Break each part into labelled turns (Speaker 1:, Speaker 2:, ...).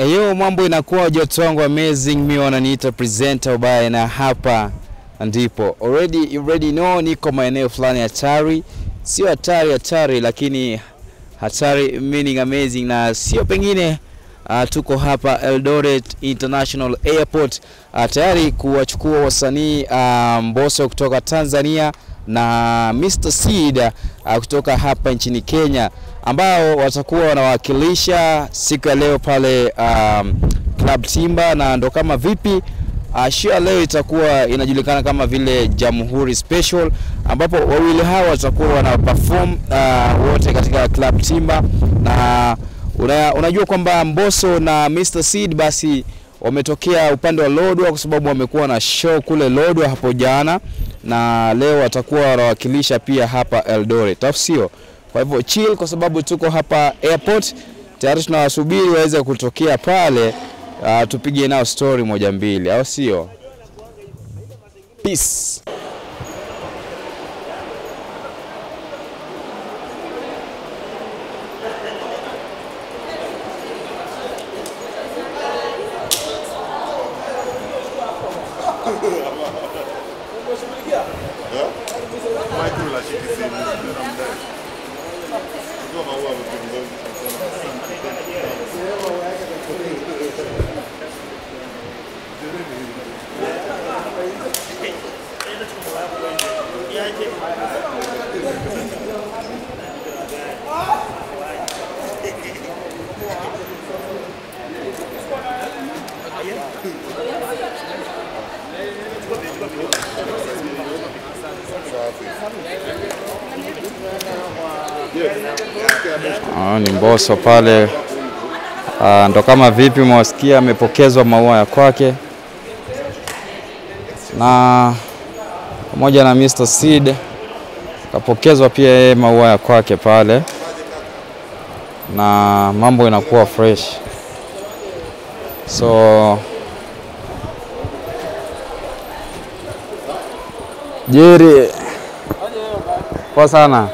Speaker 1: Eyo, mambo inakuwa jotongo amazing, mi wananiita presenter ubaya, na hapa ndipo already you already know, niko maeneo fulani hatari, sio hatari hatari, lakini hatari meaning amazing, na sio pengine uh, tuko hapa Eldoret International Airport uh, tayari kuwachukua wasanii uh, Mbosso kutoka Tanzania na Mr Seed uh, kutoka hapa nchini Kenya ambao watakuwa wanawakilisha siku ya leo pale um, Club Timba, na ndo kama vipi uh, show ya leo itakuwa inajulikana kama vile Jamhuri Special, ambapo wawili hawa watakuwa wana perform uh, wote katika Club Timba na una, unajua kwamba Mbosso na Mr Seed basi wametokea upande wa Lodwar kwa sababu wamekuwa na show kule Lodwar hapo jana, na leo watakuwa wanawakilisha pia hapa Eldoret, au sio? Kwa hivyo chill, kwa sababu tuko hapa airport tayari, tunawasubiri waweze kutokea pale, uh, tupige nao story moja mbili, au sio? Peace. Ah, ni Mbosso pale ah, ndo kama vipi mwasikia amepokezwa maua ya kwake na pamoja na Mr Seed kapokezwa pia yeye maua ya kwake pale, na mambo inakuwa fresh so Jerry, poa sana.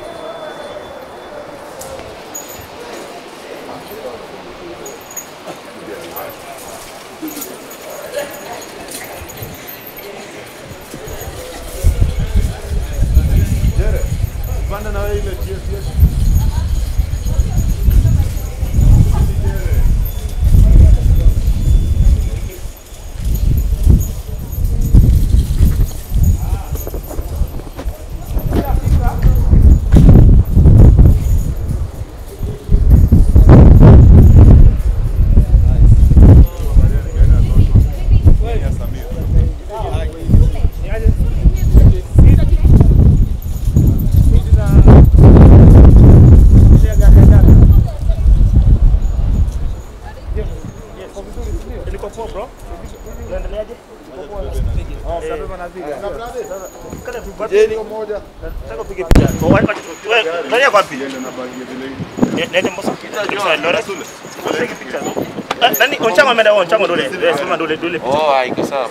Speaker 2: Oh, iko sawa.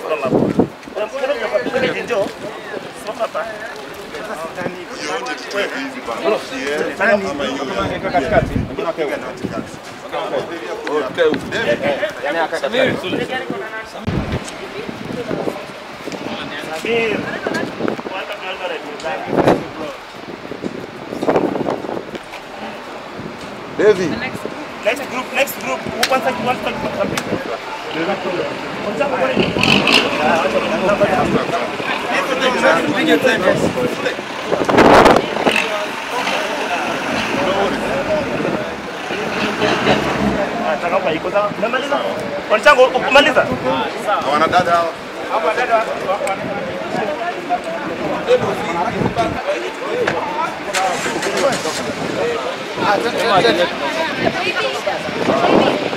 Speaker 3: Devi.
Speaker 4: Next group, next group. Who wants to wants to Wanchango, umaliza?
Speaker 3: Wanadada hawa.
Speaker 5: Baby.